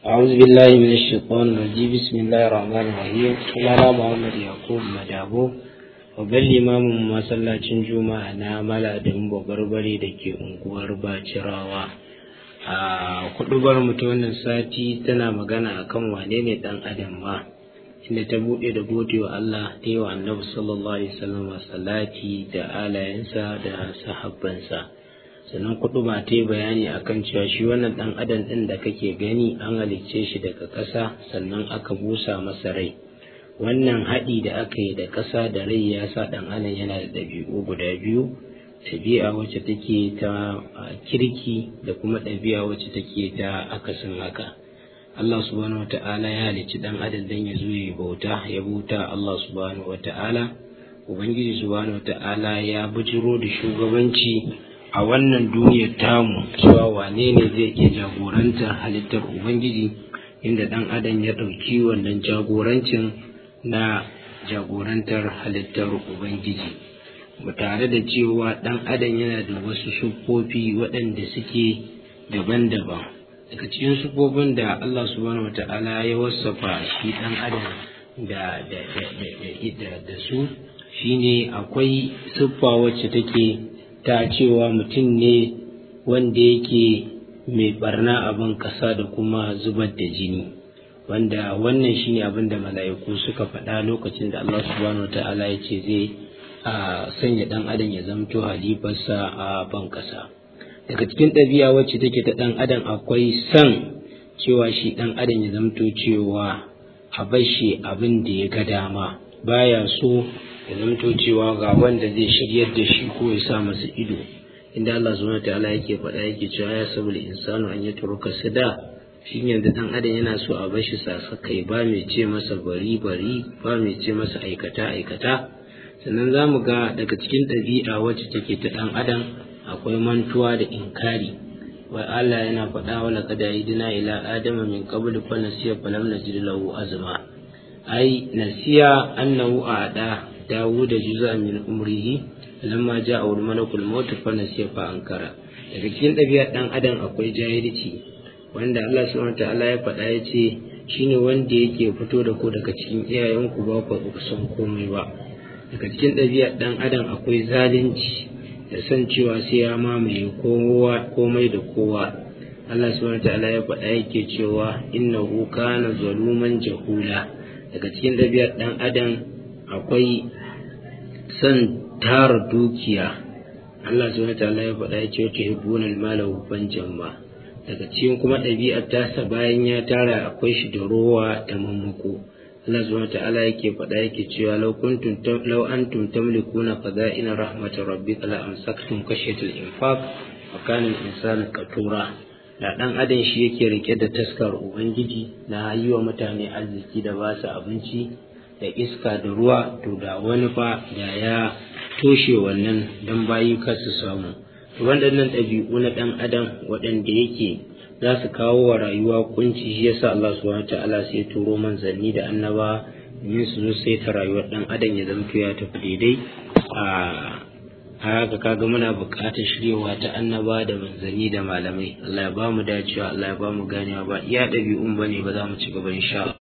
أعوذ بالله من الشيطان الرجيم بسم الله الرحمن الرحيم sunana Muhammad Yakub Madabo babban limamin masallacin Juma'a na Maladin Barbare da ke unguwar Bacirawa a kudubar mu ta wannan sati tana magana akan wane ne dan adam ma inda ta bude da gode wa Allah ta yi wa Annabi sallallahu alaihi wasallam salati da alayensa da sahabbansa sannan kudu ba ta yi bayani akan cewa shi wannan dan adam din da kake gani an halicce shi daga ƙasa sannan aka busa masa rai wannan haɗi da aka yi da ƙasa da rai ya sa ɗan adam yana da ɗabi'u guda biyu ɗabi'a wacce take ta kirki da kuma ɗabi'a wacce take ta akasin haka Allah subhanahu wata'ala ya halicci ɗan adam dan ya zo ya bauta ya bauta Allah subhanahu wata'ala ubangiji subhanahu wata'ala ya bujiro da shugabanci a wannan duniyar tamu cewa wane ne zai iya jagorantar halittar ubangiji inda ɗan adam ya ɗauki wannan jagorancin na jagorantar halittar ubangiji ba tare da cewa ɗan adam yana da wasu siffofi waɗanda suke daban-daban daga cikin siffofin da Allah subhanahu wata'ala ya wasafa shi ɗan adam da da su shine akwai siffa wacce take ta cewa mutum ne wanda yake mai barna abin kasa da kuma zubar da jini wanda wannan shine abin da mala'iku suka faɗa lokacin da Allah subhanahu wa ta'ala ya ce zai a sanya ɗan adam ya zamto halifarsa a ban kasa daga cikin ɗabi'a wacce take ta ɗan adam akwai san cewa shi ɗan adam ya zamto cewa a bashi abin da ya ga dama baya so ya zamto cewa ga wanda zai shiryar da shi ko ya sa masa ido inda Allah subhanahu ta'ala yake faɗa yake cewa ya sabul insanu an yatruka sada shi yanzu dan adam yana so a bashi sasakai ba mai ce masa bari bari ba mai ce masa aikata aikata sannan za mu ga daga cikin ɗabi'a wacce take ta ɗan adam akwai mantuwa da inkari wai Allah yana faɗa wa laqad aidina ila adama min qabl fa nasiya falam najid lahu azma ai nasiya annahu a'da داود جزء من عمره لما جاء الملك الموت فنسي فأنكر daga cikin ɗabi'ar ɗan adam akwai jahilci wanda Allah subhanahu ta'ala ya faɗa ya ce shine wanda yake fito da ku daga cikin iyayenku ba ku san komai ba daga cikin ɗabi'ar ɗan adam akwai zalunci da san cewa sai ya mamaye kowa komai da kowa Allah subhanahu ta'ala ya faɗa yake cewa innahu kana zaluman jahula daga cikin ɗabi'ar ɗan adam akwai son tara dukiya Allah subhanahu wa ta'ala ya faɗa ya ce wata hibbunal mala hubban jamma daga cikin kuma ɗabi'ar tasa bayan ya tara akwai shi da rowa da mammako Allah subhanahu wa ta'ala yake faɗa yake cewa law kuntum law antum tamlikuna qada'ina rahmatir rabbika la amsaktum khashyatal infaq wa kana al-insanu qatura da dan adam shi yake rike da taskar ubangiji na yi wa mutane arziki da ba su abinci da iska da ruwa to da wani fa da ya toshe wannan don bayi kar su samu waɗannan ɗabi'u na ɗan adam waɗanda yake za su kawo wa rayuwa kunci shi yasa Allah subhanahu ta'ala sai turo manzanni da annaba domin su zo sai ta rayuwar ɗan adam ya zamto ya tafi daidai a haka kaga muna buƙatar shiryawa ta annaba da manzanni da malamai Allah ya ba mu dacewa Allah ya ba mu ganewa ba iya ɗabi'un bane ba za mu ci gaba insha